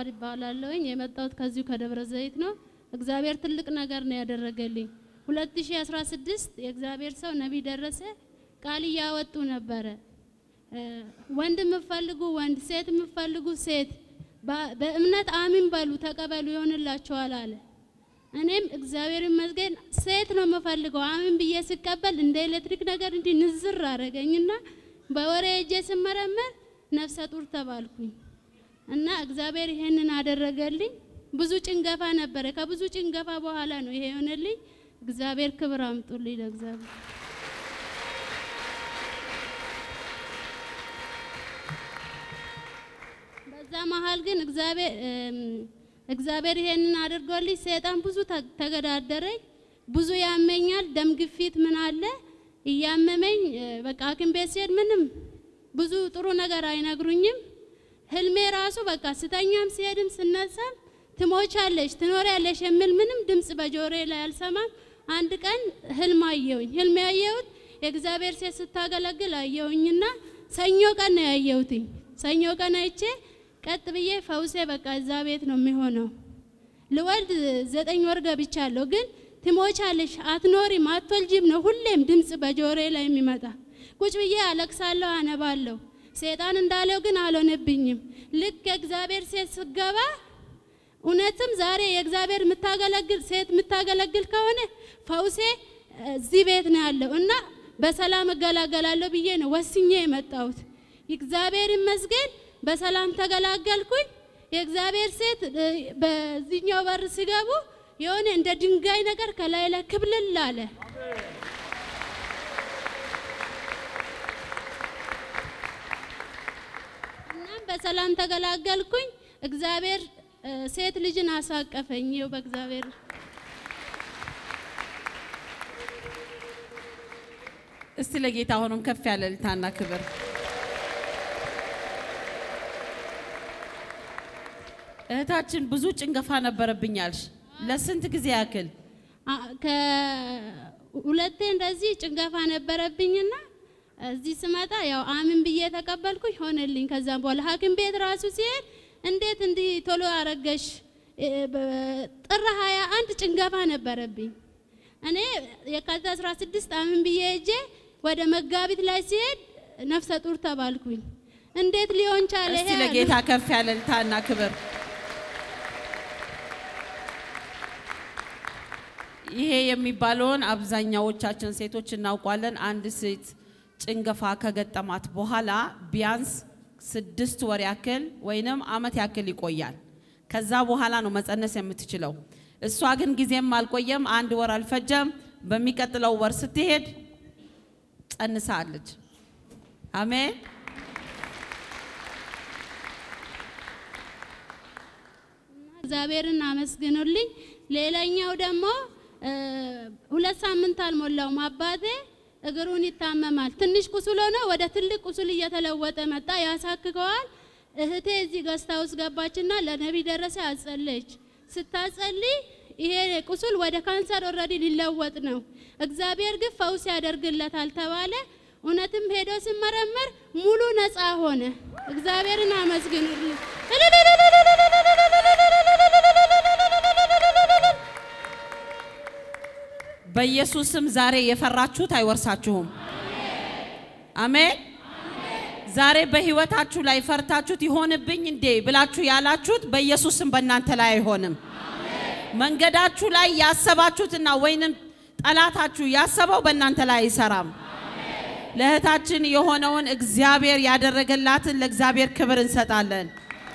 ጀዋር ይባላለሁኝ። የመጣሁት ከዚሁ ከደብረ ዘይት ነው። እግዚአብሔር ትልቅ ነገር ነው ያደረገልኝ። 2016 የእግዚአብሔር ሰው ነቢይ ደረሰ ቃል እያወጡ ነበረ። ወንድ የምፈልጉ ወንድ፣ ሴት የምፈልጉ ሴት፣ በእምነት አሚን በሉ ተቀበሉ ይሆንላችኋል አለ። እኔም እግዚአብሔር ይመስገን ሴት ነው የምፈልገው አሚን ብዬ ስቀበል እንደ ኤሌክትሪክ ነገር እንዲህ ንዝር አረገኝና በወሬ እጄ ስመረመር ነፍሰ ጡር ተባልኩኝ እና እግዚአብሔር ይሄንን አደረገልኝ። ብዙ ጭንገፋ ነበረ። ከብዙ ጭንገፋ በኋላ ነው ይሄ የሆነልኝ። እግዚአብሔር ክብር አምጡልኝ ለእግዚአብሔር። በዛ መሀል ግን እግዚአብሔር እግዚአብሔር ይሄንን አድርጎልኝ ሰይጣን ብዙ ተገዳደረኝ። ብዙ ያመኛል፣ ደም ግፊት ምን አለ እያመመኝ በቃ ሐኪም ቤት ሲሄድ ምንም ብዙ ጥሩ ነገር አይነግሩኝም። ህልሜ ራሱ በቃ ስተኛም ሲሄድም ስነሳም ትሞቻለሽ፣ ትኖሪያለሽ የሚል ምንም ድምፅ በጆሮዬ ላይ አልሰማም። አንድ ቀን ህልም አየሁኝ። ህልም ያየሁት የእግዚአብሔር ሴት ስታገለግል አየሁኝና ሰኞ ቀን ነው ያየሁትኝ። ሰኞ ቀን አይቼ ቀጥ ብዬ ፈውሴ በቃ እዛ ቤት ነው የሚሆነው። ልወልድ ዘጠኝ ወር ገብቻለሁ፣ ግን ትሞቻለሽ፣ አትኖሪም፣ አትወልጂም ነው ሁሌም ድምፅ በጆሮዬ ላይ የሚመጣ። ቁጭ ብዬ አለቅሳለሁ፣ አነባለሁ። ሴጣን እንዳለው ግን አልሆነብኝም። ልክ የእግዚአብሔር ሴት ስገባ እውነትም ዛሬ የእግዚአብሔር የምታገለግል ሴት የምታገለግል ከሆነ ፈውሴ እዚህ ቤት ነው ያለው እና በሰላም እገላገላለሁ ብዬ ነው ወስኜ የመጣሁት። እግዚአብሔር ይመስገን በሰላም ተገላገልኩኝ። የእግዚአብሔር ሴት በዚህኛው በር ሲገቡ የሆነ እንደ ድንጋይ ነገር ከላይ ላይ ክብልል አለ። እናም በሰላም ተገላገልኩኝ። እግዚአብሔር ሴት ልጅን አሳቀፈኝ። ይኸው በእግዚአብሔር እስቲ ለጌታ አሁንም ከፍ ያለ እልልታና ክብር እህታችን ብዙ ጭንገፋ ነበረብኛልሽ። ለስንት ጊዜ ያክል? ከሁለቴ እንደዚህ ጭንገፋ ነበረብኝና እዚህ ስመጣ ያው አምን ብዬ ተቀበልኩኝ፣ ሆነልኝ። ከዛም በኋላ ሐኪም ቤት ራሱ ሲሄድ እንዴት እንዲህ ቶሎ አረገሽ? ጥር ሀያ አንድ ጭንገፋ ነበረብኝ። እኔ የካቲት 16 አምን ብዬ ሄጄ ወደ መጋቢት ላይ ሲሄድ ነፍሰ ጡር ተባልኩኝ። እንዴት ሊሆን ቻለ? እስቲ ለጌታ ከፍ ያለ እልልታና ክብር ይሄ የሚባለውን አብዛኛዎቻችን ሴቶች እናውቋለን። አንድ ሴት ጭንገፋ ከገጠማት በኋላ ቢያንስ ስድስት ወር ያክል ወይንም አመት ያክል ይቆያል። ከዛ በኋላ ነው መጸነስ የምትችለው። እሷ ግን ጊዜም አልቆየም፣ አንድ ወር አልፈጀም። በሚቀጥለው ወር ስትሄድ ጸንሳለች። አሜን። እግዚአብሔርን አመስግኑልኝ። ሌላኛው ደግሞ ሁለት ሳምንት አልሞላውም አባቴ እግሩን ይታመማል። ትንሽ ቁስል ሆነ ወደ ትልቅ ቁስል እየተለወጠ መጣ። ያሳክከዋል። እህቴ እዚህ ገስታ ውስጥ ገባችና ለነቢይ ደረሰ አጸለች። ስታጸልይ ይሄ ቁስል ወደ ካንሰር ኦልሬዲ ሊለወጥ ነው፣ እግዚአብሔር ግን ፈውስ ያደርግለታል ተባለ። እውነትም ሄዶ ሲመረመር ሙሉ ነፃ ሆነ። እግዚአብሔርን አመስግኑልኝ። በኢየሱስ ስም ዛሬ የፈራችሁት አይወርሳችሁም። አሜን። ዛሬ በህይወታችሁ ላይ ፈርታችሁት ይሆንብኝ እንዴ ብላችሁ ያላችሁት በኢየሱስ ስም በእናንተ ላይ አይሆንም። መንገዳችሁ ላይ ያሰባችሁትና ወይንም ጠላታችሁ ያሰበው በእናንተ ላይ አይሰራም። ለእህታችን የሆነውን እግዚአብሔር ያደረገላትን ለእግዚአብሔር ክብር እንሰጣለን።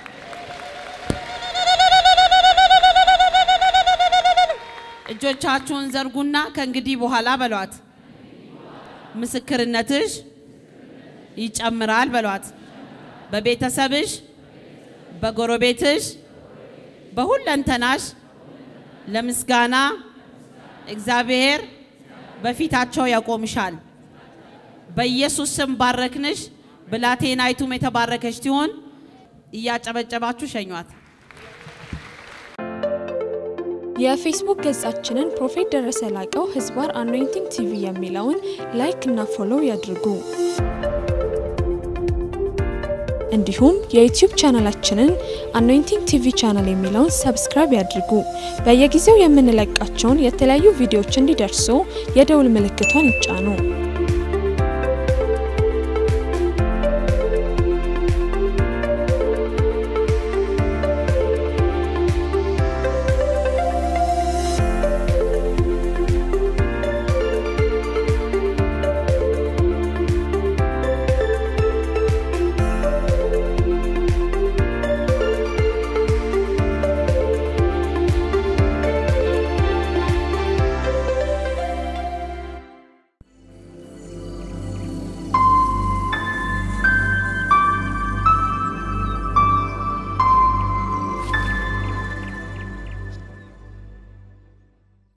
እጆቻችሁን ዘርጉና ከእንግዲህ በኋላ በሏት፣ ምስክርነትሽ ይጨምራል በሏት። በቤተሰብሽ፣ በጎረቤትሽ፣ በሁለንተናሽ ለምስጋና እግዚአብሔር በፊታቸው ያቆምሻል። በኢየሱስ ስም ባረክንሽ። ብላቴናይቱም የተባረከች ትሆን። እያጨበጨባችሁ ሸኟት። የፌስቡክ ገጻችንን ፕሮፌት ደረሰ ላቀው ህዝባር አኖይንቲንግ ቲቪ የሚለውን ላይክ እና ፎሎው ያድርጉ። እንዲሁም የዩቲዩብ ቻናላችንን አኖይንቲንግ ቲቪ ቻናል የሚለውን ሰብስክራይብ ያድርጉ። በየጊዜው የምንለቃቸውን የተለያዩ ቪዲዮዎች እንዲደርሱ የደውል ምልክቷን ይጫኑ።